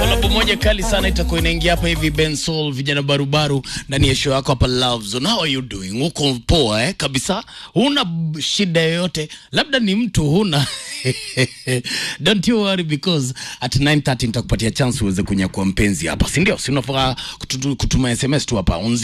Kolabo moja kali sana itakuwa inaingia hapa hivi Ben Soul, vijana barubaru ndani ya show yako hapa Love Zone. How are you doing? Uko poa eh? Kabisa. Huna b- shida yoyote. Labda ni mtu huna. Don't you worry because at 9:30 nitakupatia chance uweze kunyakua mpenzi hapa. Si ndio? Si unafaa kutu- kutuma SMS tu hapa on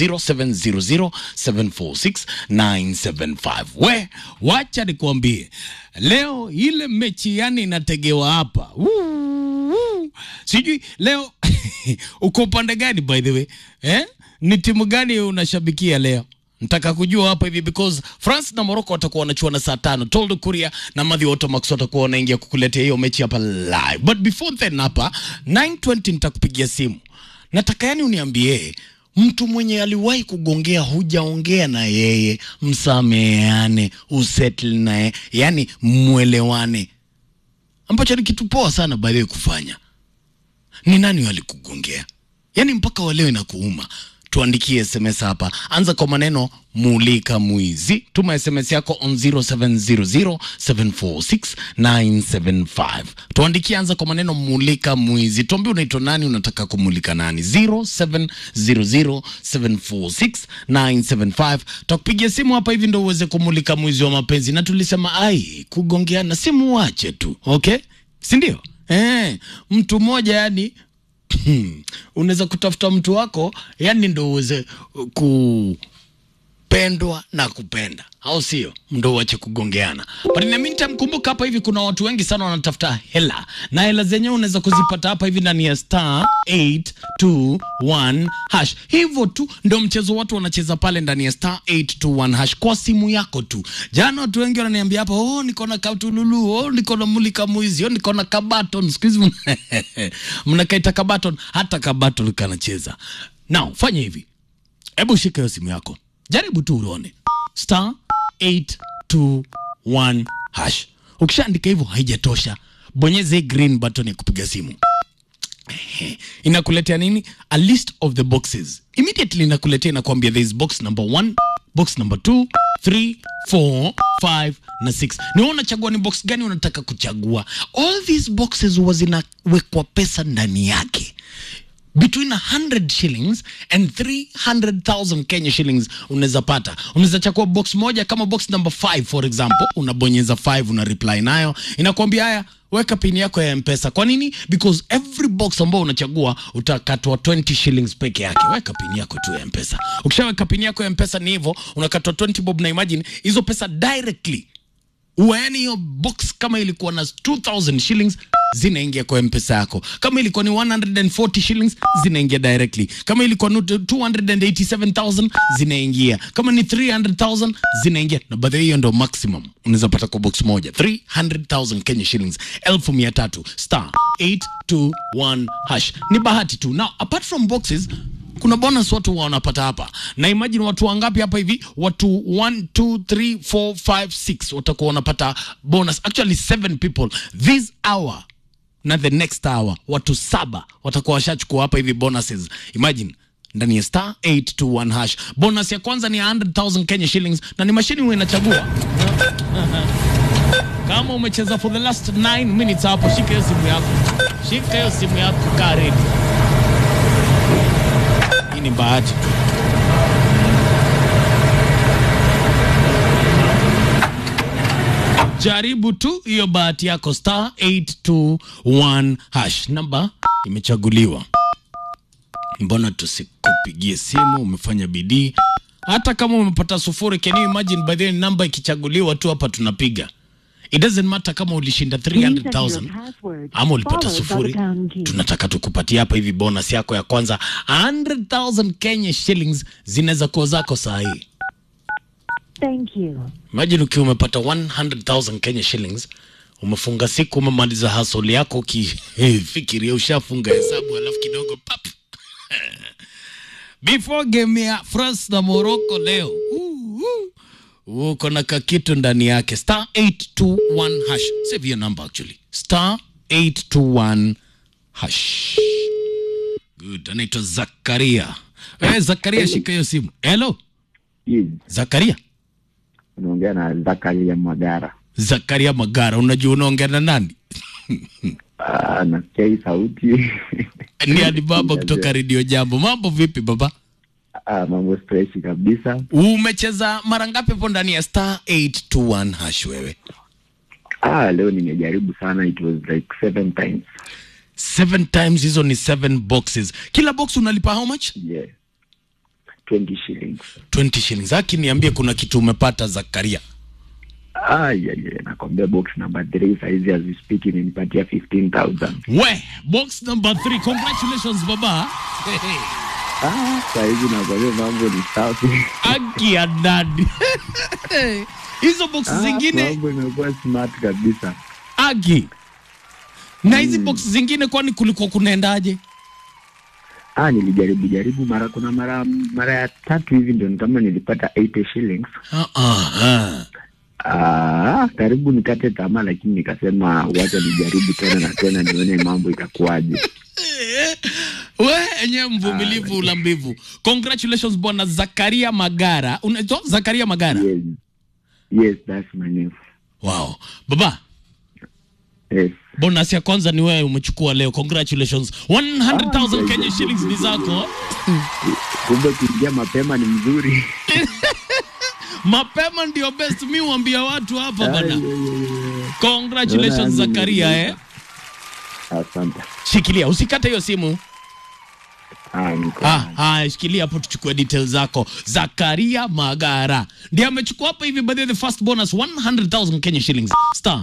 0700746975. We, wacha nikwambie. Leo ile mechi yani inategewa hapa. Woo, woo. Sijui leo uko upande gani by the way? Eh? Ni timu gani unashabikia leo? Nataka kujua hapa hivi because France na Morocco watakuwa wanachuana saa tano. Toldo Kuria na Madhi Otomax watakuwa wanaingia kukuletea hiyo mechi hapa live. But before then hapa 9:20 nitakupigia simu. Nataka yani uniambie mtu mwenye aliwahi kugongea hujaongea na yeye, msameane, usettle naye, yani mwelewane, ambacho ni kitu poa sana by the way kufanya. Ni nani alikugongea? Yaani mpaka wa leo inakuuma. Tuandikie SMS hapa, anza kwa maneno mulika mwizi. Tuma SMS yako on 0700746975. Tuandikie, anza kwa maneno mulika mwizi. Tuambie unaitwa nani, unataka kumulika nani. 0700746975. Tutakupigia simu hapa hivi ndo uweze kumulika mwizi wa mapenzi, na tulisema ai, kugongeana simu wache tu, okay, si ndio? Eh, mtu mmoja yani unaweza kutafuta mtu wako yani ndo uweze kupendwa na kupenda au sio ndo uache kugongeana but in the meantime kumbuka hapa hivi kuna watu wengi sana wanatafuta hela na hela zenyewe unaweza kuzipata hapa hivi ndani ya star 821 hash hivyo tu ndo mchezo watu wanacheza pale ndani ya star 821 hash kwa simu yako tu jana watu wengi wananiambia hapa oh niko na katululu oh niko na mulika mwizi oh niko na kabaton siku hizi mna- mnakaita kabaton hata kabaton kanacheza now fanya hivi hebu shika hiyo simu yako jaribu tu uone star 821 hash ukishaandika hivyo haijatosha bonyeza hii green button ya kupiga simu Ehe. inakuletea nini a list of the boxes immediately inakuletea inakwambia there is box number 1 box number 2 3 4 5 na 6 ni wewe unachagua ni box gani unataka kuchagua all these boxes huwa zinawekwa pesa ndani yake between 100 shillings and 300,000 Kenya shillings unaweza pata. Unaweza chagua box moja kama box number 5 for example, unabonyeza 5 una reply nayo, inakwambia haya weka pin yako ya mpesa kwa nini because every box ambao unachagua utakatwa 20 shillings peke yake weka pin yako tu ya mpesa ukishaweka pin yako ya mpesa ni hivyo unakatwa 20 bob na imagine hizo pesa directly Uwe yani hiyo box kama ilikuwa na 2000 shillings zinaingia kwa mpesa yako kama ilikuwa ni 140 shillings zinaingia directly kama ilikuwa ni 287000 zinaingia kama ni 300000 zinaingia na baadhi hiyo ndo maximum unaweza pata kwa box moja 300000 Kenya shillings 1300 star 821 hash ni bahati tu now apart from boxes kuna bonus watu wanapata hapa na imagine watu wangapi hapa hivi watu 1 2 3 4 5 6 watakuwa wanapata bonus actually 7 people this hour na the next hour watu saba watakuwa washachukua hapa hivi bonuses imagine ndani ya star 821 hash bonus ya kwanza ni 100000 Kenya shillings na ni mashini huwa inachagua kama umecheza for the last 9 minutes hapo shika hiyo simu yako shika hiyo simu yako kaa ready hii ni bahati tu. Jaribu tu hiyo bahati yako, star 821 hash. Namba imechaguliwa. Mbona tusikupigie simu? Umefanya bidii, hata kama umepata sufuri. Can you imagine by the way, namba ikichaguliwa tu hapa tunapiga. It doesn't matter kama ulishinda 300,000 ama ulipata sufuri, tunataka tukupatia hapa hivi bonus yako ya kwanza 100,000 Kenya shillings zinaweza kuwa zako saa hii. Thank you. Imagine ukiwa umepata 100,000 Kenya shillings, umefunga siku, umemaliza hustle yako, ukifikiria ushafunga hesabu, alafu kidogo pap before game ya France na Morocco leo uh, uh, uko na kakitu ndani yake star 821 hash. Save your number actually, star 821 hash. Good, anaitwa Zakaria. Eh, Zakaria, shika hiyo simu. Hello Yes, Zakaria. unaongea na Zakaria Magara. Zakaria Magara, unajua unaongea na nani? Ah, nasikia hii sauti ni Alibaba kutoka Radio Jambo. Mambo vipi baba? Ah, mambo freshi kabisa. Umecheza mara ngapi hapo ndani ya star 821 hash wewe? Ah, leo nimejaribu sana, it was like seven times. Seven times, hizo ni seven boxes. Kila box unalipa how much? Yeah. 20 shillings. 20 shillings. Haki niambie kuna kitu umepata Zakaria. Ah, yeah, yeah. Nakwambia box number 3 saizi as we speak imenipatia 15,000. We, box number 3. Congratulations baba. Ah, saizi nakwambia mambo ni safi. Haki ya dadi. Hizo box Ah, zingine mambo imekuwa smart kabisa. Agi. Na hizi box zingine kwani kulikuwa kunaendaje? Ah, nilijaribu jaribu mara kuna mara mara ya tatu hivi ndio ni kama nilipata 80 shillings. Ah, ah, Ah, karibu nikate tamaa, lakini nikasema wacha nijaribu tena na tena nione mambo itakuwaje. We enye mvumilivu ula mbivu. Congratulations bwana Zakaria Magara. Unaitwa Zakaria Magara? Yes, yes, that's my name. Wow. Baba, Yes. bonus ya kwanza ni wewe umechukua leo. Congratulations. 100,000 Ah, Kenya shillings ni zako. Kumbe kuingia mapema ni mzuri. Mapema ndio best. Mi huambia watu hapa Ay, bana. ay, ay, ay. Congratulations Naona Zakaria ni- eh. Asante. Shikilia, usikate hiyo simu. Ah, niko. Ah, ah, shikilia hapo tuchukue details zako. Zakaria Magara ndiye amechukua hapa hivi, by the way, the first bonus 100,000 Kenya shillings star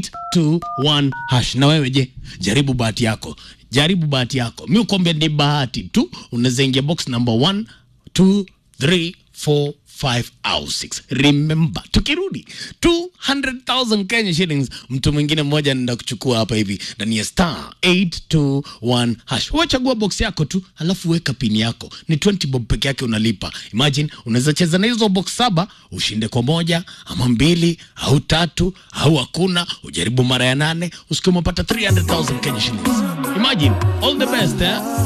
821 hash. Na wewe je, jaribu bahati yako, jaribu bahati yako. Mi ukwambia ni bahati tu, unaweza ingia box number 1 2 3 4 5 au 6. Remember, tukirudi 200,000 Kenya shillings, mtu mwingine mmoja anaenda kuchukua hapa hivi ndani ya star 821 hash. Wewe chagua box yako tu, alafu weka pini yako. Ni 20 bob peke yake unalipa. Imagine unaweza cheza na hizo box saba, ushinde kwa moja ama mbili au tatu au hakuna, ujaribu mara ya nane, usikie umepata 300,000 Kenya shillings. Imagine, all the best eh?